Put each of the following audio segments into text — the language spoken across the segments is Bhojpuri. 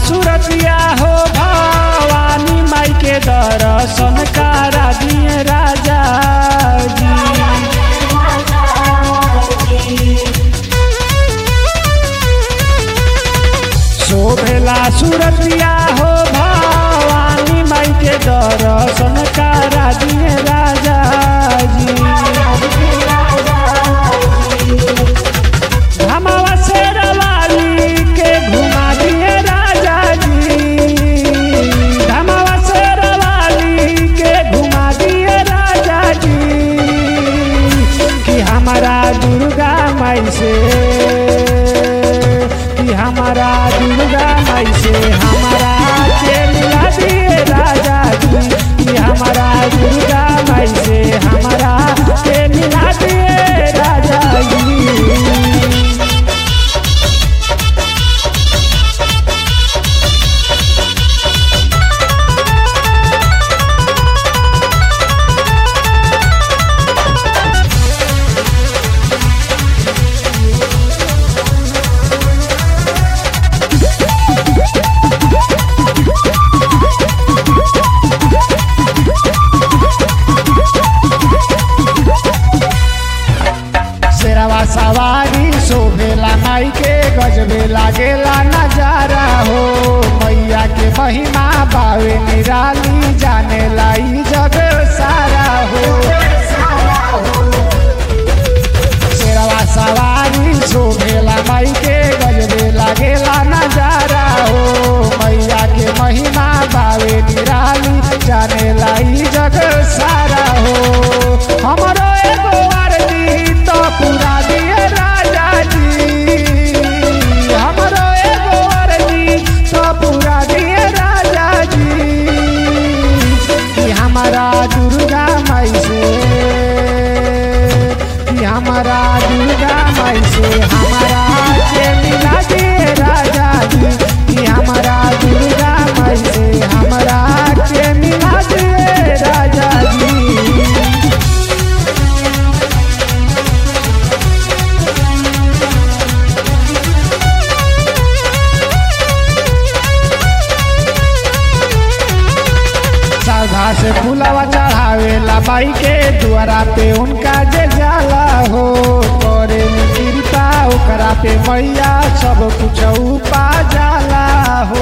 सुरतिया हो भवानी माई के दर्शन करा दिए राजा जी शोभेला सुरतिया हो भवानी माई के दर्शन करा दिए राजा जी धमावा से रवाली के घुमा दिए राजा जी धमावा से रवाली के घुमा दिए राजा जी कि हमारा दुर्गा माई से कि हमारा दुर्गा माई से हमारा के मिला दिए राजा जी कि हमारा दुर्गा माई से हमारा के मिला दिए राजा जी शेरवा सवारी शोभेला माई के गजबे लागेला नजारा हो मैया के महिमा बावे निराली जाने लाई जग सारा हो शेरवा सवारी शोभेला माई के गजबे लागेला नजारा हो मैया के महिमा बावे निराली जाने लाई जग सारा हो हमरो एगो आरती तो पूरा दिए राजा जी हमरो एगो आरती तो पूरा दिए राजा जी कि हमारा दुर्गा माई से कि हमारा दुर्गा माई से हमारा के मिला दिए राजा जी कि हमारा दुर्गा माई से हमारा के मिला दिए राजा जी साधा से फुलावा चढ़ावेला बाई के द्वारा पे उनका जे जाला हो करे कृपा ओकरा पे मैया सब कुछ उपा जाला हो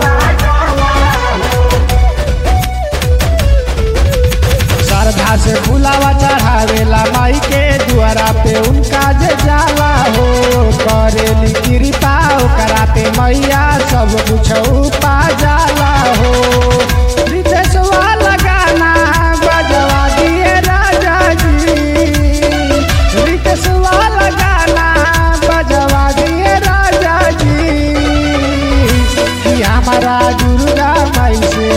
श्रद्धा से फुलावा चढ़ावेला माई के द्वारा पे उनका जे जाला हो करे कृपा ओकरा पे मैया सब कुछ उपा जाला हो रितेशवा लगाना बजवा दिए राजा जी रितेशवा लगाना बजवा दिए राजा जी कि हमारा दुर्गा माई से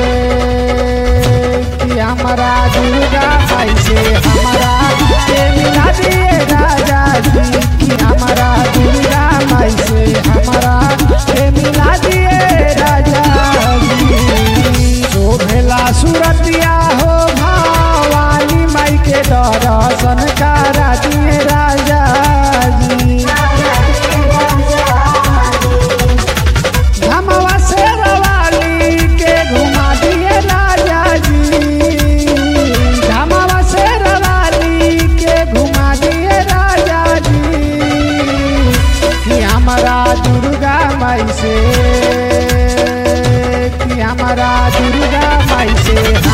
कि हमारा दुर्गा माई से हमारा के मिला दिए राजा जी कि हमारा दुर्गा माई से हमारा के मिला दिए राजा जी शोभेला सुरतिया हो भवानी माई के दर्शन करा दिए राजा जी धमवा से रवाली के घुमा दिए राजा जी धमवा से रवाली के घुमा दिए राजा जी कि हमारा दुर्गा माई से कि हमारा दुर्गा माई से